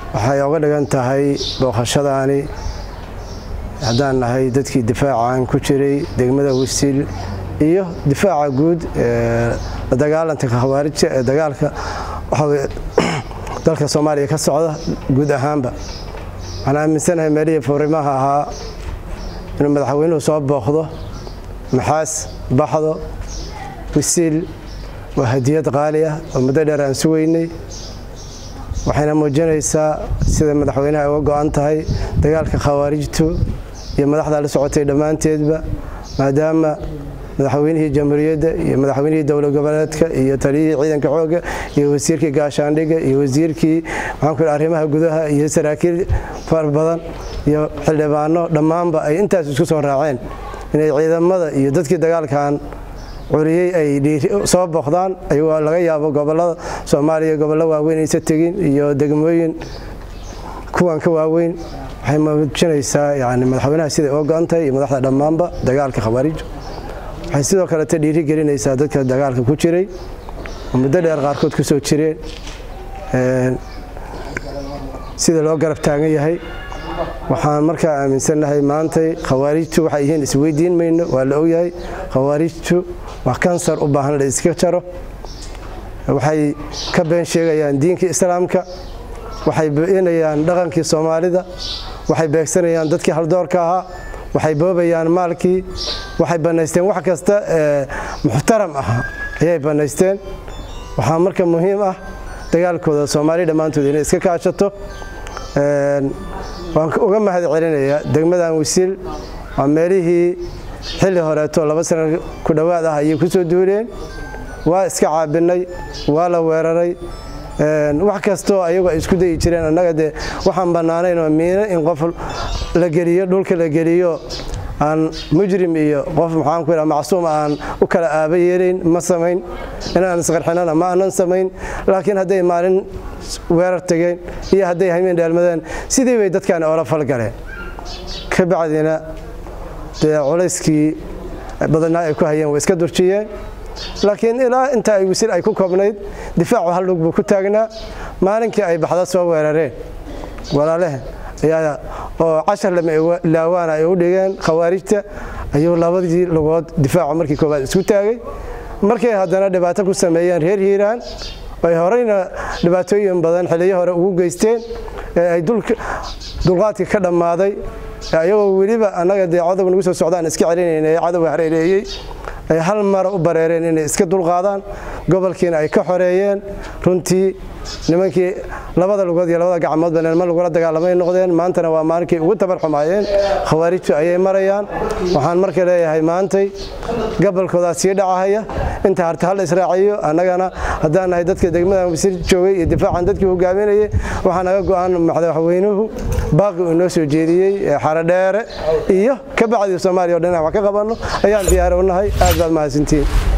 waxay oga dhigan tahay booqashadaani haddaan nahay dadkii difaacan ku jiray degmada wasiil iyo difaaca guud ee la dagaalanka khawaarijta ee dagaalka waxaa dalka soomaaliya ka socda guud ahaanba waxaan aaminsanahay meelihii furimaha ahaa inuu madaxweynuhu soo booqdo maxaas baxdo wasiil waa hadiyad qaali ah oo muddo dheer aan sugeynay waxayna muujinaysaa sida madaxweynaha uga go'an tahay dagaalka khawaarijtu iyo madaxda la socotay dhammaanteedba maadaama madaxweynihii jamhuuriyadda iyo madaxweynihii dowlad goboleedka iyo taliyihii ciidanka xoogga iyo wasiirkii gaashaandhigga iyo wasiirkii maxaanku arrimaha gudaha iyo saraakiil far badan iyo xildhibaano dhammaanba ay intaas isku soo raaceen inay ciidamada iyo dadkii dagaalkan curiyey ay soo booqdaan ayagoo laga yaabo gobolada soomaaliya gobollo waaweyn aysa tegin iyo degmooyin kuwan ka waaweyn waxay muujinaysaa yani madaxweynaha siday uga go'an tahay iyo madaxda dhammaanba dagaalka khawaarij waxay sidoo kalete dhiiri gelinaysaa dadka dagaalka ku jiray oo muddo dheer qaarkood ku soo jireen sida loo garab taagan yahay waxaan markaa aaminsannahay maantay khawaarijtu waxay yihiin isweydiin mayno waa la ogyahay khawaarijtu waa kansar u baahan la iska jaro waxay ka been sheegayaan diinka islaamka waxay beenayaan dhaqankii soomaalida waxay beegsanayaan dadkii haldoorka ahaa waxay boobayaan maalkii waxay bannaysteen wax kasta ee muxtaram ah ayay bannaysteen waxaa marka muhiim ah dagaalkooda soomaaliya dhammaantood inay iska kaashato waan uga mahad celinayaa degmadan wasiil waa meelihii xilli horeeto laba sana ku dhowaad ah ayay ku soo duuleen waa iska caabinay waa la weeraray wax kastoo ayagoo ay isku dayi jireen annaga dee waxaan bannaanayn oo miino in qof la geliyo dhulka la geliyo aan mujrim iyo qof maxaan ku yidhaha macsuum aan u kala aaba yeelayn ma samayn inaan isqarxinana ma aanan samayn laakiin hadday maalin weerar tegeen iyo hadday hameen dheelmadeen sidii bay dadkan oola falgaleen ka bacdina dee culayskii badannaa ay ku hayeen way iska durjiyeen laakiin ilaa inta ay wasiil ay ku koobnayd difaacu hal dhug buu ku taagnaa maalinkii ay baxda soo weerareen walaalehen ayaa oo cashar lama ilaawaana ay u dhigeen khawaarijta ayuu labadii lugood difaacu markii koowaad isku taagay markay haddana dhibaato ku sameeyeen reer hiiraan ay horeyna dhibaatooyin badan xiliyo hore ugu geysteen ee ay dulqaadka ka dhammaaday ayagoo weliba annaga dee cadowga nagu soo socdaan iska celinayna ee cadowga hareereeyey ay hal mara u bareereen inay iska dulqaadaan gobolkiina ay ka xoreeyeen runtii nimankii labada lugood iyo labada gacmoodba nilma lagula dagaalamay noqdeen maantana waa maalinkay ugu tabar xumaayeen khawaarijtu ayay marayaan waxaan marka leeyahay maantay gobolkoodaa sii dhacahaya inta harta hal israaciyo annagana haddaan nahay dadka degmadan wasiir joogay iyo difaacan dadkii hogaaminayay waxaa naga go'an madaxweynuhu baaqi uu noo soo jeediyey xarodheere iyo ka bacdii soomaaliya o dhan wax ka qabanno ayaan diyaar u nahay aad baad mahadsantiin